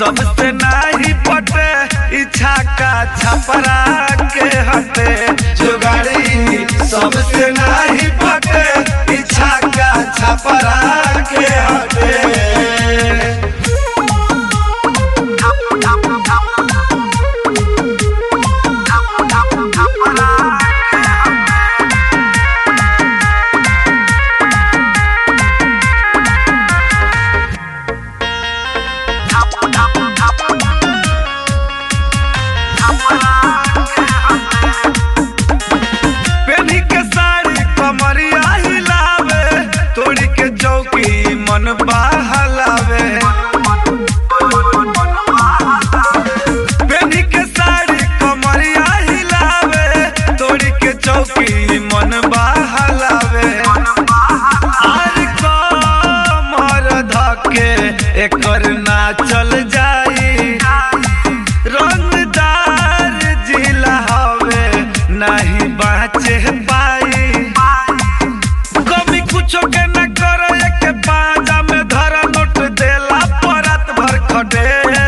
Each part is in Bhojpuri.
सबसे नाही पटे इच्छा का छपरा के हटे जुगाड़ी सबसे नाही पटे इच्छा का छपरा के हटे पेनी के साड़ी कमरिया हिलावे तोड़ी के चौकी मन बहलावे पेनी के साड़ी कमरिया हिलावे तोड़ी के चौकी मन बहलावे आर कमर धके एकर ना चल जाई रंगदार जिला हवे नहीं बाचे पाई कमी कुछो के न करे के पाजा में धरा नोट देला परत भर खटे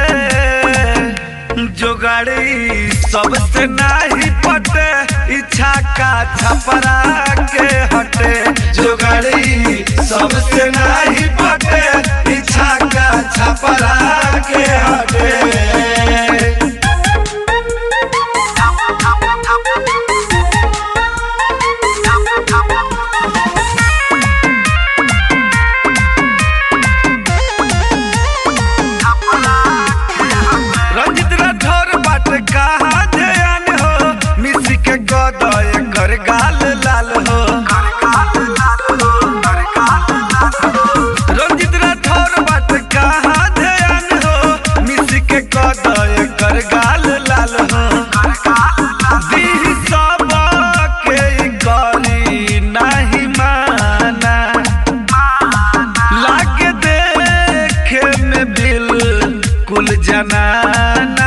जोगाड़ी सबसे नाही पटे इच्छा का छपरा के हटे जोगाड़ी सबसे नाही पटे इच्छा का छपरा के हटे रंजित राठौर बाट कहा ध्यान हो मिसी के गदय कर गाल लाल हो रंजित राठौर बाट कहा ध्यान हो मिसी के गदय कर गाल लाल हो दीह सब के ई करी नाही माना लागे देखे में बिल्कुल जनाना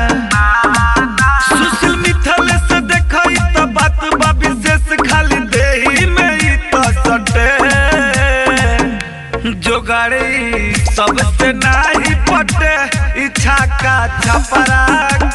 सुशील मिथल से देखई त बात बा विशेष खाली देही में ही तो सटे जोगाड़ी सबसे नाही पटे इच्छा का छपरा